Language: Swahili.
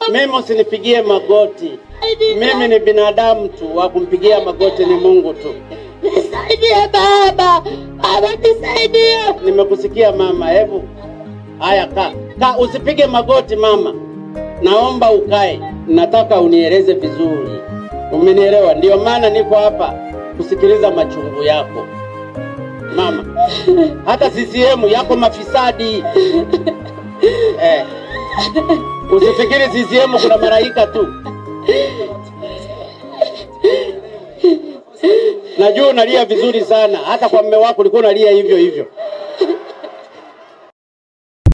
Mimi usinipigie magoti. Nisaidie. Mimi ni binadamu tu, wa kumpigia magoti ni Mungu tu. Nisaidie baba, baba nisaidie. Nimekusikia mama, hebu haya, kaa kaa, usipige magoti mama, naomba ukae. Nataka unieleze vizuri, umenielewa? Ndio maana niko hapa kusikiliza machungu yako mama. Hata CCM yako mafisadi eh. Usifikiri CCM kuna malaika tu. Najua unalia vizuri sana, hata kwa mume wako ulikuwa unalia hivyo hivyo.